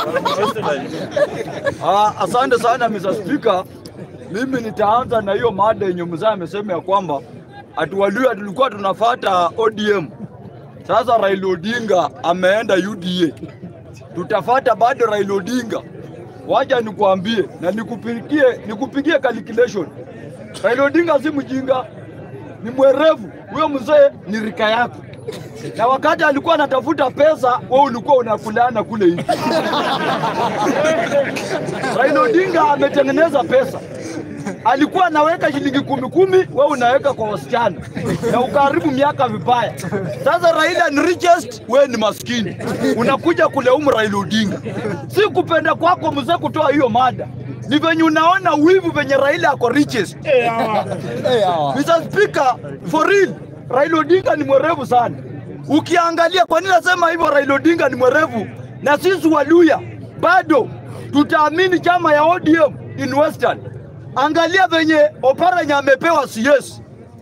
Ah, asante sana Mr. Speaker. Mimi nitaanza na hiyo mada yenye mzee amesema ya kwamba atuwalia tulikuwa tunafata ODM. Sasa Raila Odinga ameenda UDA, tutafata bado Raila Odinga. Waja nikuambie na nikupigie, nikupigie calculation. Raila Odinga si mjinga, ni mwerevu. Huyo mzee ni rika yako, na wakati alikuwa anatafuta pesa, wewe ulikuwa unakulana kule hivi. Raila Odinga ametengeneza pesa, alikuwa anaweka shilingi kumi kumi, wewe unaweka kwa wasichana na ukaharibu miaka vibaya. Sasa Raila ni richest, wewe ni maskini, unakuja kuleumu Raila Odinga. Si kupenda kwako mzee kutoa hiyo mada, ni venye unaona wivu venye Raila ako richest. Mr. Speaker, for real, Raila Odinga ni mwerevu sana. Ukiangalia kwa nini nasema hivyo, Raila Odinga ni mwerevu, na sisi Waluya bado tutaamini chama ya ODM in Western. Angalia venye Oparanya amepewa CS,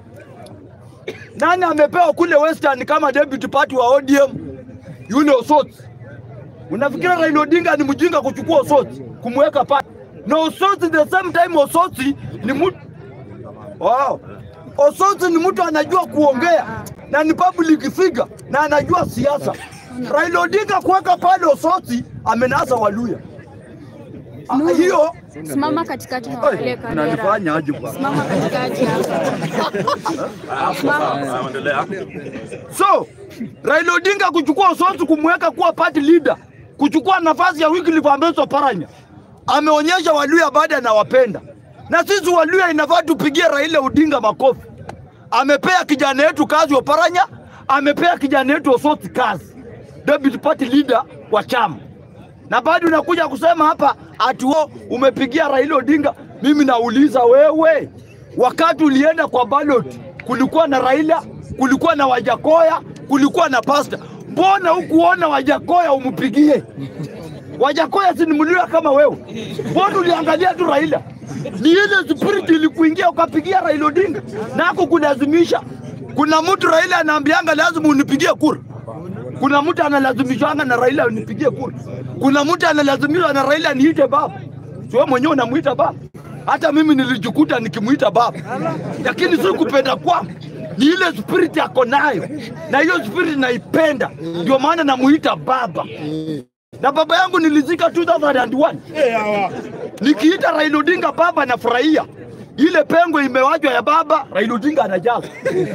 nani amepewa kule Western kama deputy party wa ODM? Yule Osot. Unafikira Raila Odinga ni mjinga kuchukua Osot kumweka pale? Na Osot the same time Osot ni mtu Wow. Osotsi ni mtu anajua kuongea na ni public figure na anajua siasa. Raila Odinga kuweka pale Osotsi amenasa Waluya. Ah, Hiyo Simama katikati na Oi, waangalie kamera. unanifanya aje bwana? Simama katikati hapa. Simama. So Raila Odinga kuchukua Osotsi kumweka kuwa party leader, kuchukua nafasi ya Wycliffe Ambeso Oparanya, ameonyesha Waluya baada anawapenda, na sisi Waluya inafaa tupigie Raila Odinga makofi. Amepea kijana yetu kazi Oparanya, amepea kijana yetu Osotsi kazi, deputy party leader wa chama, na bado unakuja kusema hapa ati wewe umepigia Raila Odinga. Mimi nauliza wewe, wakati ulienda kwa ballot kulikuwa na Raila, kulikuwa na Wajakoya, kulikuwa na Pasta, mbona hukuona Wajakoya umpigie? Wajakoya si ni Mluya kama wewe, mbona uliangalia tu Raila? Ni ile spirit ilikuingia ukapigia Raila Odinga, nako kulazimisha. Kuna mtu Raila anaambianga lazima unipigie kura kuna mtu analazimishwanga na Raila unipigie kura. Kuna mtu analazimishwa na Raila niite baba. Si wewe mwenyewe unamuita baba. Hata mimi nilijikuta nikimuita baba, lakini si kupenda kwangu, ni ile spirit yako nayo, na hiyo spirit naipenda, ndio maana namuita baba. Na baba yangu nilizika 2001 nikiita Raila Odinga baba, nafurahia ile pengo imewachwa ya baba, Raila Odinga anajaza.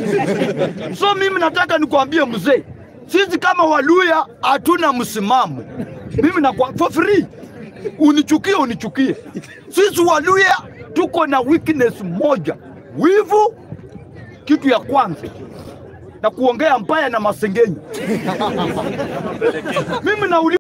So mimi nataka nikwambie mzee, sisi kama Waluya hatuna msimamo. Mimi na for free, unichukie unichukie, sisi Waluya tuko na weakness moja, wivu, kitu ya kwanza na kuongea mbaya na masengenyo. mimi nauliza